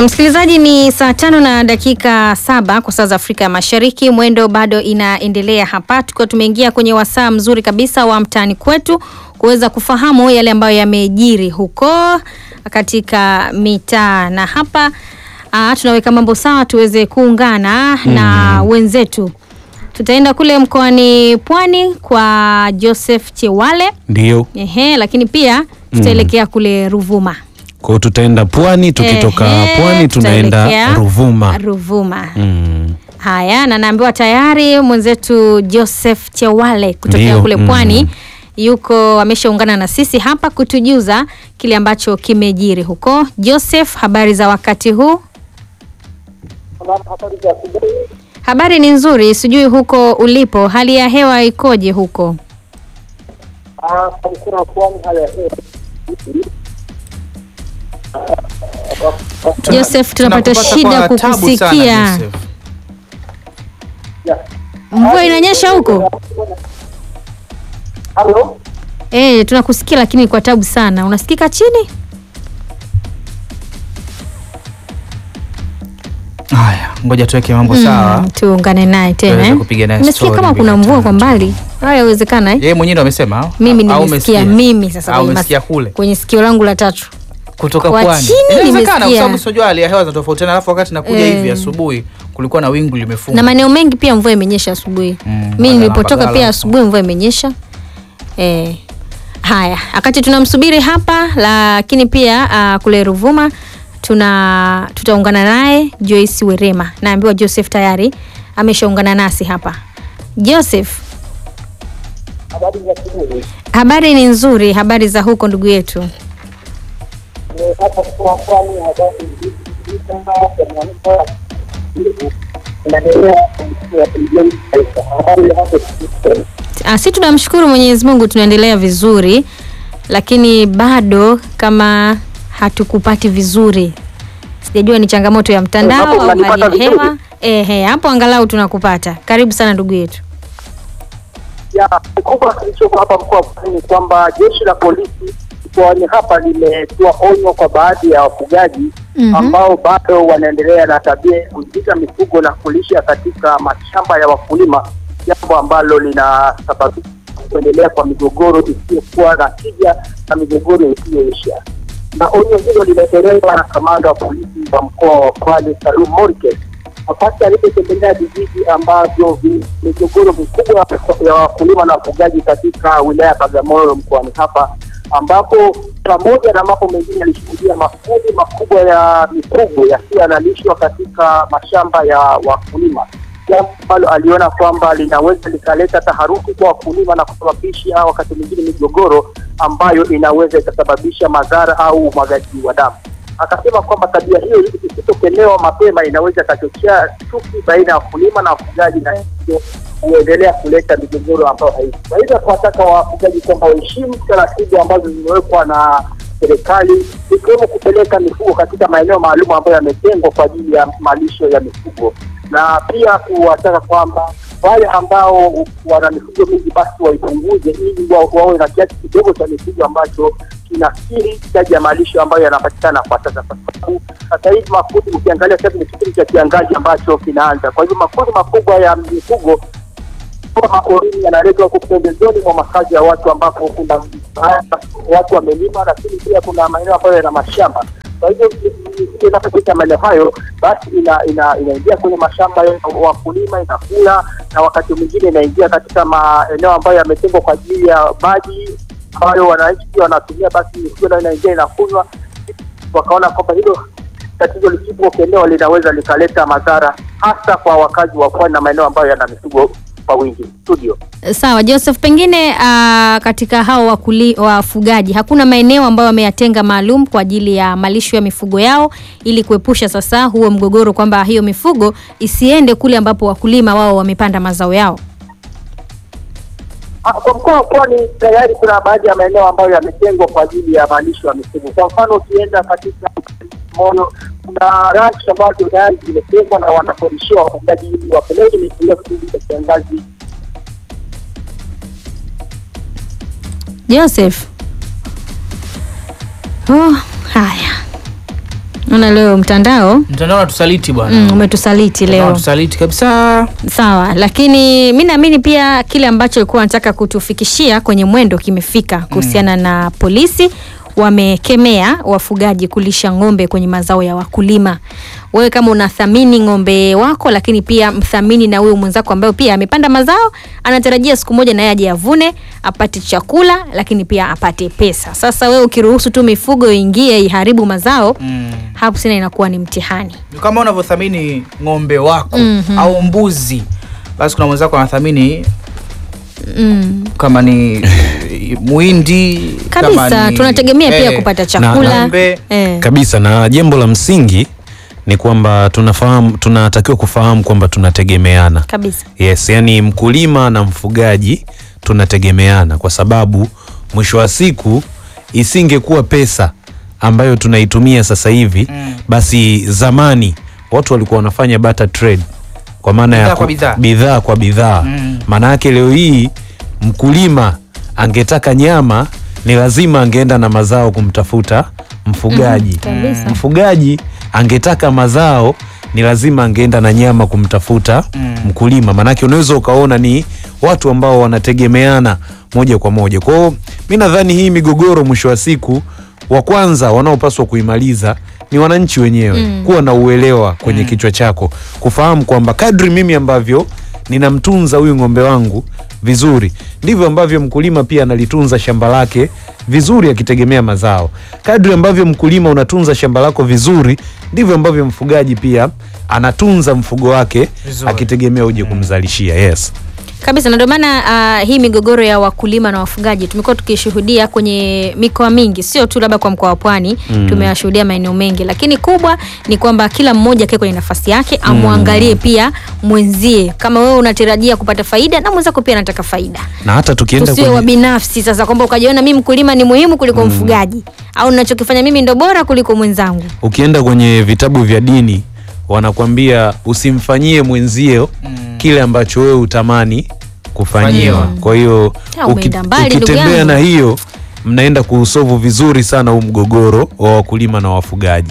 Msikilizaji, ni saa tano na dakika saba kwa saa za Afrika ya Mashariki. Mwendo bado inaendelea hapa, tukiwa tumeingia kwenye wasaa mzuri kabisa wa mtaani kwetu kuweza kufahamu yale ambayo yamejiri huko katika mitaa, na hapa aa, tunaweka mambo sawa tuweze kuungana na wenzetu. Tutaenda kule mkoani Pwani kwa Joseph Chewale, Ndio, ehe, lakini pia tutaelekea kule Ruvuma. kwa hiyo tutaenda pwani, tukitoka Ehe, pwani tunaenda tutaelekea Ruvuma. Ruvuma. Mm. Haya, na naambiwa tayari mwenzetu Joseph Chewale kutokea Ndio, kule mm. pwani yuko ameshaungana na sisi hapa kutujuza kile ambacho kimejiri huko. Joseph, habari za wakati huu? Habari ni nzuri, sijui huko ulipo hali ya hewa ikoje huko? Joseph, tunapata Tunakupata shida kwa tabu sana, kukusikia. Joseph. Mvua inanyesha huko? Halo? Eh, tunakusikia lakini kwa tabu sana. Unasikika chini? Haya, ngoja tuweke mambo sawa. Mm, tuungane naye tena. Tuweze eh. kupiga naye Nimesikia story kama mbili kuna mvua tatu. kwa mbali. Haya yawezekana eh? Yeye mwenyewe ndo amesema au? Mimi Au nimesikia umesikia? mimi sasa Au kwenye umesikia mas- kule kwenye sikio langu la tatu. kutoka Kwa pwani. chini Inawezekana kwa nimesikia. sababu sio hali ya hewa zinatofautiana, alafu wakati nakuja Eh. hivi asubuhi kulikuwa na wingu limefunga. Na maeneo mengi pia mvua imenyesha asubuhi. Mm, Mimi Mbagala, nilipotoka Mbagala pia huko. asubuhi mvua imenyesha. Eh. Haya, wakati tunamsubiri hapa lakini pia ah, kule Ruvuma tuna tutaungana naye Joyce Werema. Naambiwa Joseph tayari ameshaungana nasi hapa. Joseph, Habari za asubuhi. habari ni nzuri, habari za huko ndugu yetu. Eh, Hapa kwa pwani habari nzuri sana ya mwanzo. Inaendelea ya kujenga taifa. Habari ya hapo Ah, si tunamshukuru Mwenyezi Mungu tunaendelea vizuri, lakini bado kama hatukupati vizuri. Sijajua ni changamoto ya mtandao Hapo au hali mnanipata ya vizuri? hewa. Ehe, hapo angalau tunakupata. Karibu sana ndugu yetu. ya kikubwa kilichoko hapa mkoa wa Pwani ni kwamba jeshi la polisi mkoani hapa limetoa onyo kwa baadhi ya wafugaji Mhm. ambao bado wanaendelea na tabia ya kuingiza mifugo na kulisha katika mashamba ya wakulima, jambo ambalo linasababisha kuendelea kwa migogoro isiyokuwa na tija na migogoro isiyoisha. Na onyo hilo limetolewa na kamanda wa polisi wa mkoa wa Pwani Salum Morikes wakati alipotembelea vijiji ambavyo vi- migogoro mikubwa ya wakulima na wafugaji katika wilaya ya Bagamoyo mkoani hapa, ambapo pamoja na mambo mengine alishuhudia makundi makubwa ya mifugo yakiwa yanalishwa katika mashamba ya wakulima, jambo ambalo aliona kwamba linaweza likaleta taharuki kwa wakulima na kusababisha wakati mwingine migogoro ambayo inaweza ikasababisha madhara au umwagaji wa damu akasema kwamba tabia hiyo isipokelewa mapema inaweza ikachochea chuki baina ya wakulima na wafugaji na hivyo kuendelea kuleta migogoro ambayo haishi. Kwa hivyo tunataka wafugaji kwamba waheshimu taratibu ambazo zimewekwa na serikali ikiwemo kupeleka mifugo katika maeneo maalum ambayo yametengwa kwa ajili ya malisho ya mifugo, na pia kuwataka kwamba wale ambao wana mifugo mingi basi waipunguze ili wa- wawe na kiasi kidogo cha mifugo ambacho kinakiri hitaji ya malisho ambayo yanapatikana kwa sasa, kwa sababu sasa hivi makundi, ukiangalia sasa hivi ni kipindi cha kiangazi ambacho kinaanza. Kwa hivyo makundi makubwa ya mifugo kama maporini yanaletwa huku pembezoni mwa makazi ya watu ambapo kuna watu wamelima, lakini pia kuna maeneo ambayo yana mashamba. Kwa hivyo mifugo inapopita maeneo hayo, basi ina- ina- inaingia kwenye mashamba ya wakulima, inakula na wakati mwingine inaingia katika maeneo ambayo yametengwa kwa ajili ya maji ambayo wananchi pia wanatumia, basi mifugo nayo inaingia inakunywa. Wakaona kwamba hilo tatizo lisipokelewa linaweza likaleta madhara hasa kwa wakazi wa pwani na maeneo ambayo yana mifugo kwa wingi. Studio. Sawa Joseph, pengine ah, katika hao wakuli, wafugaji hakuna maeneo ambayo wameyatenga maalum kwa ajili ya malisho ya mifugo yao ili kuepusha sasa huo mgogoro kwamba hiyo mifugo isiende kule ambapo wakulima wao wamepanda mazao yao. Ah, Kwa mkoa wa Pwani tayari kuna baadhi ya maeneo ambayo yametengwa kwa ajili ya malisho ya mifugo. Kwa mfano ukienda katika Moyo, kuna ranch ambazo tayari zimetengwa na wanakodishiwa wafugaji ili wapeleke mifugo kipindi cha kiangazi. Joseph. Oh, haya. Naona leo mtandao Mtandao unatusaliti bwana. mm, umetusaliti Mtandao leo. unatusaliti kabisa. Sawa, lakini mi naamini pia kile ambacho alikuwa anataka kutufikishia kwenye mwendo kimefika kuhusiana na polisi wamekemea wafugaji kulisha ng'ombe kwenye mazao ya wakulima. Wewe kama unathamini ng'ombe wako, lakini pia mthamini na huyo mwenzako ambaye pia amepanda mazao, anatarajia siku moja naye aje avune, apate chakula, lakini pia apate pesa. Sasa wewe ukiruhusu tu mifugo iingie iharibu mazao, Mm. hapo sina inakuwa ni mtihani. Kama unavyothamini ng'ombe wako Mhm. au mbuzi, basi kuna mwenzako anathamini Mm. kama ni muhindi kama kabisa ni- tunategemea pia eh, kupata na- chakula ng'ombe. eh. kabisa na jambo la msingi ni kwamba tunafahamu tunatakiwa kufahamu kwamba tunategemeana kabisa yes yani mkulima na mfugaji tunategemeana kwa sababu mwisho wa siku isingekuwa pesa ambayo tunaitumia sasa hivi Mm. basi zamani watu walikuwa wanafanya barter trade kwa maana Bidhaa ya kwa ku- bidhaa. bidhaa kwa bidhaa Mm. maana yake leo hii mkulima angetaka nyama ni lazima angeenda na mazao kumtafuta mfugaji kabisa. mfugaji angetaka mazao ni lazima angeenda na nyama kumtafuta Mm. mkulima maanake unaweza ukaona ni watu ambao wanategemeana moja kwa moja kwao mi nadhani hii migogoro mwisho wa siku wa kwanza wanaopaswa kuimaliza ni wananchi wenyewe Mm. kuwa na uelewa kwenye kichwa chako kufahamu kwamba kadri mimi ambavyo ninamtunza huyu ng'ombe wangu vizuri ndivyo ambavyo mkulima pia analitunza shamba lake vizuri akitegemea mazao kadri ambavyo mkulima unatunza shamba lako vizuri ndivyo ambavyo mfugaji pia anatunza mfugo wake Vizuri. akitegemea uje kumzalishia yes kabisa na ndio maana uh, hii migogoro ya wakulima na wafugaji tumekuwa tukishuhudia kwenye mikoa mingi sio tu labda kwa mkoa wa pwani mm. tumewashuhudia maeneo mengi lakini kubwa ni kwamba kila mmoja akae kwenye nafasi yake amwangalie pia mwenzie kama wewe unatarajia kupata faida na mwenzako pia anataka faida na hata tukienda tusiwe kwenye, wabinafsi sasa kwamba ukajiona mi mkulima ni muhimu kuliko mfugaji au nachokifanya mimi ndo bora kuliko mwenzangu ukienda kwenye vitabu vya dini wanakwambia usimfanyie mwenzio kile ambacho wewe utamani kufanyiwa Fanyiwa. kwa hiyo Ah, uki- umeenda mbali, ndugu ukitembea yangu. na hiyo mnaenda kuusovu vizuri sana huu mgogoro wa wakulima na wafugaji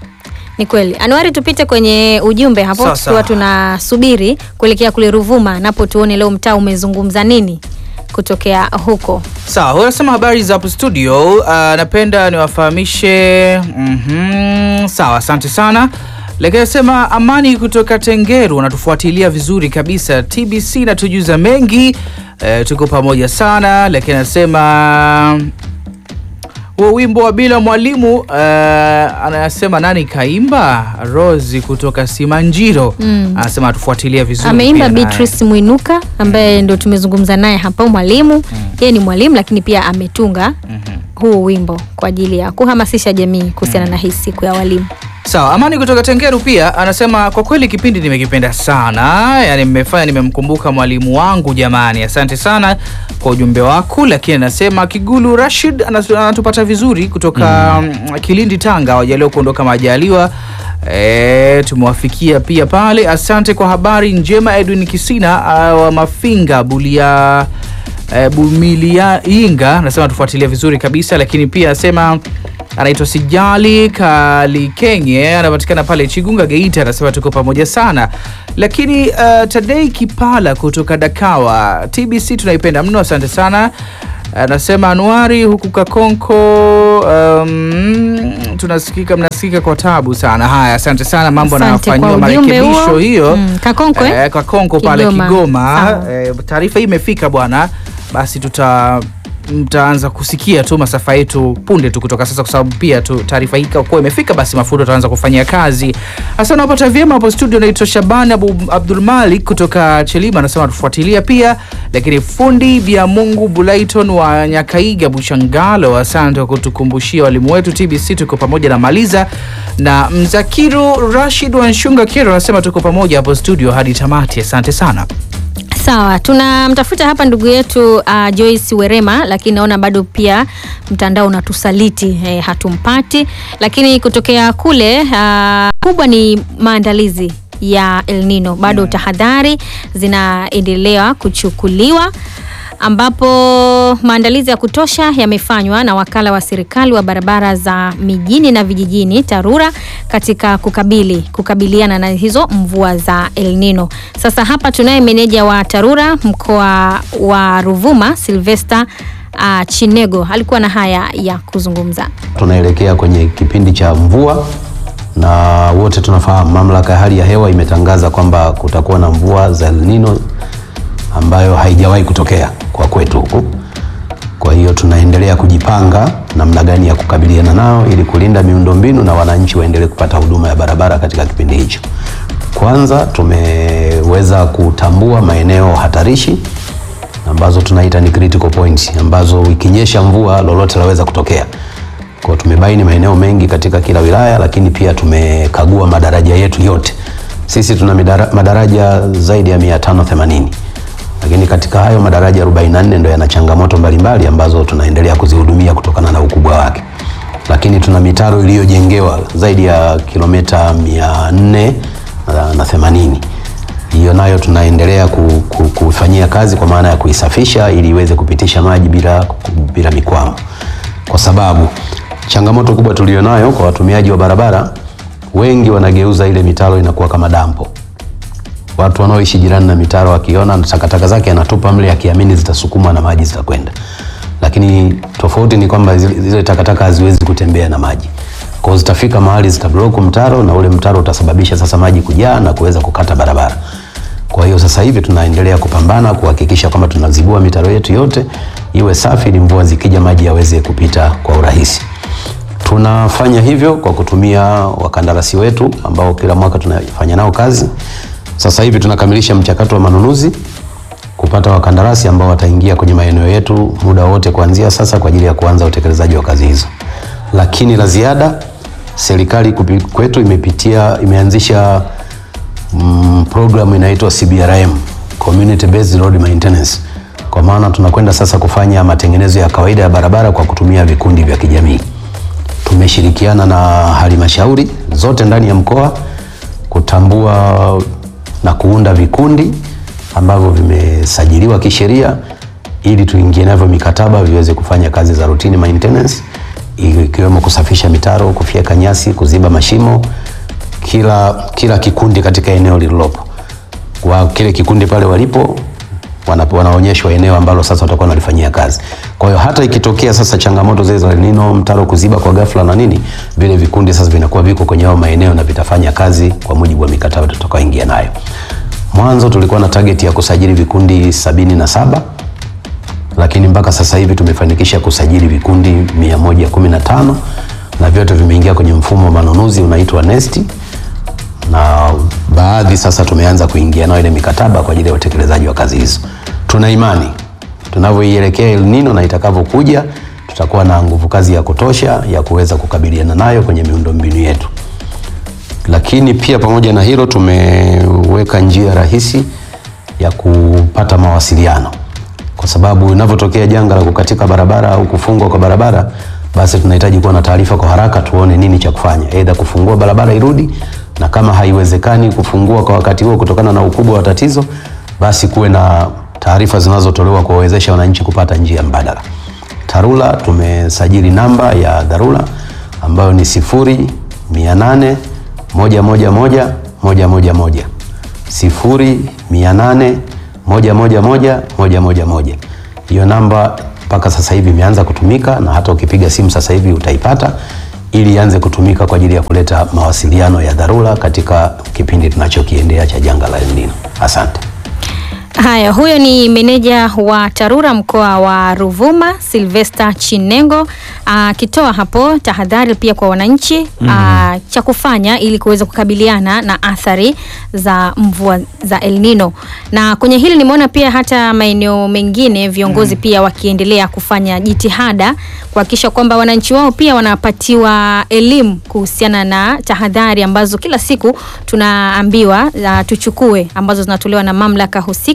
Ni kweli. Anuari, tupite kwenye ujumbe hapo Sawa, tukiwa sawa. tunasubiri kuelekea kule Ruvuma, napo tuone leo mtaa umezungumza nini kutokea huko. Sawa, huyo anasema habari za hapo studio. Uh, napenda niwafahamishe. Mhm, sawa, asante sana. Lakini anasema Amani kutoka Tengeru anatufuatilia vizuri kabisa. TBC natujuza mengi. Uh, tuko pamoja sana. Lakini anasema huo wimbo wa bila mwalimu uh, anasema nani kaimba? Rosi kutoka Simanjiro Mm. anasema atufuatilia vizuri. Ameimba pia naye. Beatrice Mwinuka ambaye ndo tumezungumza naye hapa, mwalimu yeye ni mwalimu lakini pia ametunga Mhm. huu wimbo kwa ajili ya kuhamasisha jamii kuhusiana na hii siku ya walimu. Sawa, Amani kutoka Tengeru pia anasema kwa kweli kipindi nimekipenda sana, yani mmefanya nimemkumbuka mwalimu wangu jamani. Asante sana kwa ujumbe wako, lakini anasema Kigulu Rashid anas- anatupata vizuri kutoka mm. Kilindi Tanga, wajaliwa kuondoka majaliwa E, tumewafikia pia pale. Asante kwa habari njema Edwin Kisina uh, wa Mafinga Bulia e, Bumilia Inga anasema tufuatilia vizuri kabisa, lakini pia anasema anaitwa Sijali Kalikenye anapatikana pale Chigunga Geita, anasema tuko pamoja sana. Lakini uh, Tadei Kipala kutoka Dakawa TBC tunaipenda mno, asante sana. Anasema Anuari huku Kakonko, um, tunasikika mnasikika kwa tabu sana. Haya, asante sana, mambo Asante kwa anafanyiwa ujumbe marekebisho huo. hiyo Mm, Kakonko, eh? Eh, Kakonko pale Kigoma. Kigoma. Sawa. Eh, taarifa hii imefika bwana, basi tuta mtaanza kusikia tu masafa yetu punde tu kutoka sasa, kwa sababu pia tu taarifa hii kwa imefika, basi mafuta tutaanza kufanyia kazi. Hasa napata vyema hapo studio, naitwa Shabani Abu Abdul Malik kutoka Chelima, anasema tufuatilia pia, lakini fundi vya Mungu Bulaiton wa Nyakaiga Buchangalo, asante kwa kutukumbushia walimu wetu TBC, tuko pamoja na Maliza na Mzakiru Rashid wa Nshunga Kero, anasema tuko pamoja hapo studio hadi tamati, asante sana. Sawa, tunamtafuta hapa ndugu yetu uh, Joyce Werema, lakini naona bado pia mtandao unatusaliti eh, hatumpati. Lakini kutokea kule uh, kubwa ni maandalizi ya El Nino, bado tahadhari zinaendelea kuchukuliwa. ambapo maandalizi ya kutosha yamefanywa na wakala wa serikali wa barabara za mijini na vijijini TARURA katika kukabili kukabiliana na hizo mvua za El Nino. Sasa hapa tunaye meneja wa TARURA mkoa wa Ruvuma Sylvester uh, Chinego alikuwa na haya ya kuzungumza. Tunaelekea kwenye kipindi cha mvua na wote tunafahamu mamlaka ya hali ya hewa imetangaza kwamba kutakuwa na mvua za El Nino ambayo haijawahi kutokea kwa kwetu huku. Kwa hiyo tunaendelea kujipanga namna gani ya kukabiliana nao ili kulinda miundombinu na wananchi waendelee kupata huduma ya barabara katika kipindi hicho. Kwanza tumeweza kutambua maeneo hatarishi ambazo tunaita ni critical points ambazo ikinyesha mvua lolote laweza kutokea. Kwa hiyo tumebaini maeneo mengi katika kila wilaya, lakini pia tumekagua madaraja yetu yote. Sisi tuna midara, madaraja zaidi ya 580 lakini katika hayo madaraja 44 ndio yana changamoto mbalimbali ambazo tunaendelea kuzihudumia kutokana na ukubwa wake, lakini tuna mitaro iliyojengewa zaidi ya kilomita 400 na 80 hiyo nayo tunaendelea ku- ku- kufanyia kazi kwa maana ya kuisafisha ili iweze kupitisha maji bila, bila mikwamo, kwa sababu changamoto kubwa tulionayo kwa watumiaji wa barabara, wengi wanageuza ile mitaro inakuwa kama dampo. Watu wanaoishi jirani na mitaro wakiona takataka zake anatupa mle akiamini zitasukumwa na maji zitakwenda, lakini tofauti ni kwamba zile, zile takataka haziwezi kutembea na maji kwa hiyo zitafika mahali zitablock mtaro na ule mtaro utasababisha sasa maji kujaa na kuweza kukata barabara. Kwa hiyo sasa hivi tunaendelea kupambana kuhakikisha kwamba tunazibua mitaro yetu yote iwe safi ili mvua zikija maji yaweze kupita kwa urahisi. Tunafanya hivyo kwa kutumia wakandarasi wetu ambao kila mwaka tunafanya nao kazi. Sasa hivi tunakamilisha mchakato wa manunuzi kupata wakandarasi ambao wataingia kwenye maeneo yetu muda wote kuanzia sasa kwa ajili ya kuanza utekelezaji wa kazi hizo. Lakini la ziada, serikali kupi- kwetu imepitia imeanzisha mm, programu inaitwa CBRM, Community Based Road Maintenance. Kwa maana tunakwenda sasa kufanya matengenezo ya kawaida ya barabara kwa kutumia vikundi vya kijamii. Tumeshirikiana na halmashauri zote ndani ya mkoa kutambua na kuunda vikundi ambavyo vimesajiliwa kisheria ili tuingie navyo mikataba viweze kufanya kazi za routine maintenance ikiwemo kusafisha mitaro, kufyeka nyasi, kuziba mashimo, kila, kila kikundi katika eneo lililopo. Kwa kile kikundi pale walipo wana- wanaonyeshwa eneo ambalo sasa watakuwa wanalifanyia kazi. Kwa hiyo hata ikitokea sasa changamoto zile za El Nino, mtaro kuziba kwa ghafla na nini, vile vikundi sasa vinakuwa viko kwenye hayo maeneo na vitafanya kazi kwa mujibu wa mikataba tutakaoingia nayo. Mwanzo tulikuwa na target ya kusajili vikundi sabini na saba lakini mpaka sasa hivi tumefanikisha kusajili vikundi 115 na vyote vimeingia kwenye mfumo wa manunuzi unaitwa NeST na baadhi sasa tumeanza kuingia nao ile mikataba kwa ajili ya utekelezaji wa kazi hizo. Tuna imani tunavyoielekea El Nino na itakavyokuja, tutakuwa na nguvu kazi ya kutosha ya kuweza kukabiliana nayo kwenye miundombinu yetu. Lakini pia pamoja na hilo, tumeweka njia rahisi ya kupata mawasiliano, kwa sababu inavyotokea janga la kukatika barabara au kufungwa kwa barabara, basi tunahitaji kuwa na taarifa kwa haraka, tuone nini cha kufanya, aidha kufungua barabara irudi, na kama haiwezekani kufungua kwa wakati huo kutokana na ukubwa wa tatizo, basi kuwe na taarifa zinazotolewa kuwawezesha wananchi kupata njia mbadala. TARURA tumesajili namba ya dharura ambayo ni sifuri mia nane moja moja moja moja moja moja sifuri mia nane moja moja moja moja moja moja. Hiyo namba mpaka sasa hivi imeanza kutumika na hata ukipiga simu sasa hivi utaipata ili ianze kutumika kwa ajili ya kuleta mawasiliano ya dharura katika kipindi tunachokiendea cha janga la El Nino. Asante. Haya, huyo ni meneja wa TARURA mkoa wa Ruvuma Sylvester Chinengo akitoa hapo tahadhari pia kwa wananchi ah, cha kufanya ili kuweza kukabiliana na athari za mvua za El Nino. Na kwenye hili nimeona pia hata maeneo mengine viongozi pia wakiendelea kufanya jitihada kuhakikisha kwamba wananchi wao pia wanapatiwa elimu kuhusiana na tahadhari ambazo kila siku tunaambiwa ah, tuchukue ambazo zinatolewa na mamlaka husika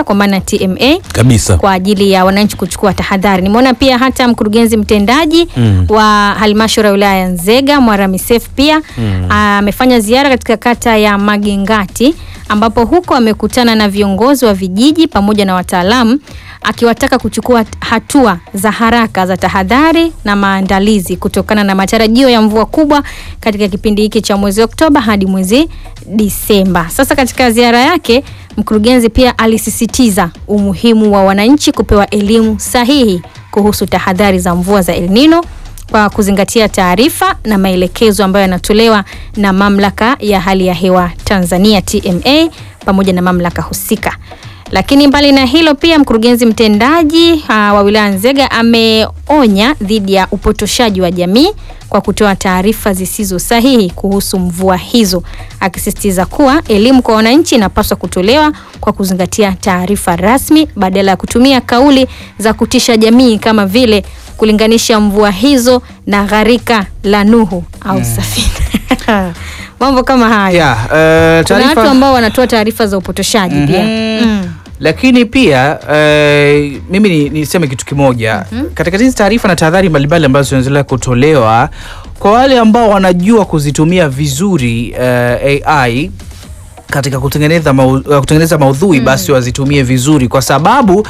husika kwa maana TMA kabisa kwa ajili ya wananchi kuchukua tahadhari. Nimeona pia hata mkurugenzi mtendaji Mm. wa halmashauri ya wilaya ya Nzega Mwaramisef pia amefanya ziara katika kata ya Magengati ambapo huko amekutana na viongozi wa vijiji pamoja na wataalamu akiwataka kuchukua hatua za haraka za tahadhari na maandalizi kutokana na matarajio ya mvua kubwa katika kipindi hiki cha mwezi Oktoba hadi mwezi Disemba. Sasa katika ziara yake mkurugenzi pia alisisitiza umuhimu wa wananchi kupewa elimu sahihi kuhusu tahadhari za mvua za El Nino kwa kuzingatia taarifa na maelekezo ambayo yanatolewa na mamlaka ya hali ya hewa Tanzania TMA pamoja na mamlaka husika. Lakini mbali na hilo pia mkurugenzi mtendaji uh, wa wilaya Nzega ameonya dhidi ya upotoshaji wa jamii kwa kutoa taarifa zisizo sahihi kuhusu mvua hizo, akisisitiza kuwa elimu kwa wananchi inapaswa kutolewa kwa kuzingatia taarifa rasmi badala ya kutumia kauli za kutisha jamii kama vile kulinganisha mvua hizo na gharika la Nuhu au safina. Mambo kama haya. Yeah, uh, Kuna watu taarifa ambao wanatoa taarifa za upotoshaji pia. Mm. lakini pia eh, mimi ni- niseme kitu kimoja katika hizi taarifa na tahadhari mbalimbali ambazo zinaendelea kutolewa kwa wale ambao wanajua kuzitumia vizuri eh, AI katika kutengeneza, mau, uh, kutengeneza maudhui basi wazitumie vizuri kwa sababu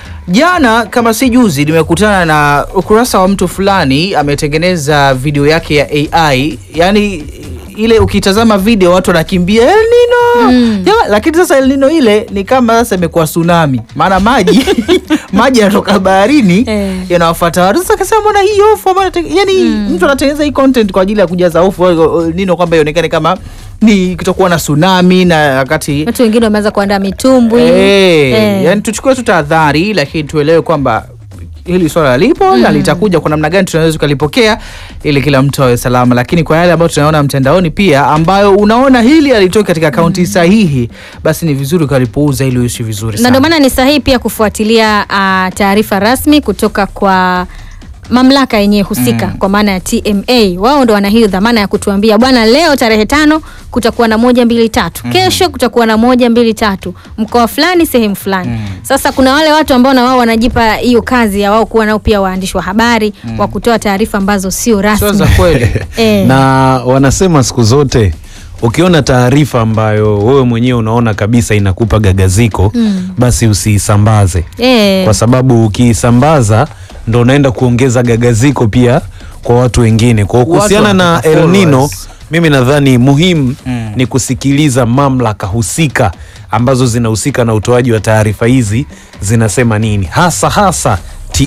jana kama si juzi nimekutana na ukurasa wa mtu fulani ametengeneza video yake ya AI yani ile ukitazama video watu wanakimbia El Nino Ya, lakini sasa El Nino ile ni kama sasa imekuwa tsunami maana maji maji yanatoka baharini Eh. yanawafuata watu sasa akasema mbona hii hofu ambayo anate- yani mtu anatengeneza hii content kwa ajili ya kujaza hofu El Nino kwamba ionekane kama ni kutokuwa na tsunami na wakati Watu wengine wameanza kuandaa mitumbwi. Eh, Eh. yani tuchukue tu tahadhari lakini tuelewe kwamba hili swala lipo na litakuja kwa namna gani tunaweza tukalipokea ili kila mtu awe salama lakini kwa yale ambayo tunaona mtandaoni pia ambayo unaona hili alitoka katika akaunti sahihi basi ni vizuri ukalipuuza ili uishi vizuri na ndio sana maana ni sahihi pia kufuatilia uh, taarifa rasmi kutoka kwa mamlaka yenyewe husika kwa maana ya TMA. Wao ndo wana hiyo dhamana ya kutuambia bwana, leo tarehe tano kutakuwa na moja mbili tatu, kesho kutakuwa na moja mbili tatu, mkoa fulani, sehemu fulani. Sasa kuna wale watu ambao na wao wanajipa hiyo kazi ya wao kuwa nao pia waandishi wa habari wa kutoa taarifa ambazo sio sio rasmi za kweli eh. na wanasema siku zote ukiona taarifa ambayo wewe mwenyewe unaona kabisa inakupa gagaziko basi usiisambaze eh. kwa sababu ukiisambaza ndo unaenda kuongeza gagaziko pia kwa watu wengine. Kwa hiyo Watu kuhusiana na wanataka El Nino, followers. mimi nadhani muhimu Mm. ni kusikiliza mamlaka husika ambazo zinahusika na utoaji wa taarifa hizi zinasema nini, hasa hasa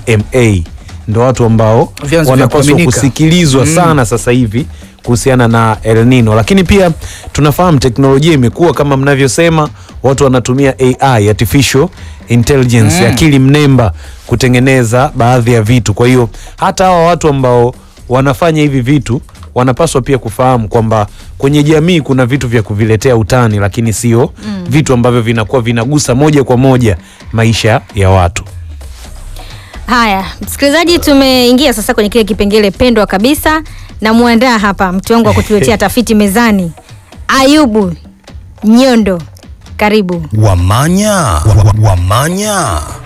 TMA ndo watu ambao Vyanzo vya wanapaswa kuaminika. kusikilizwa Mm. sana sasa hivi kuhusiana na El Nino, lakini pia tunafahamu teknolojia imekuwa kama mnavyosema, watu wanatumia AI, artificial intelligence, Mm. akili mnemba kutengeneza baadhi ya vitu. Kwa hiyo hata hawa watu ambao wanafanya hivi vitu wanapaswa pia kufahamu kwamba kwenye jamii kuna vitu vya kuviletea utani, lakini sio vitu ambavyo vinakuwa vinagusa moja kwa moja maisha ya watu. Haya, msikilizaji, tumeingia sasa kwenye kile kipengele pendwa kabisa. Namwandaa hapa mtu wangu wa kutuletea tafiti mezani, Ayubu Nyondo, karibu. Wamanya, wa- wa- wamanya.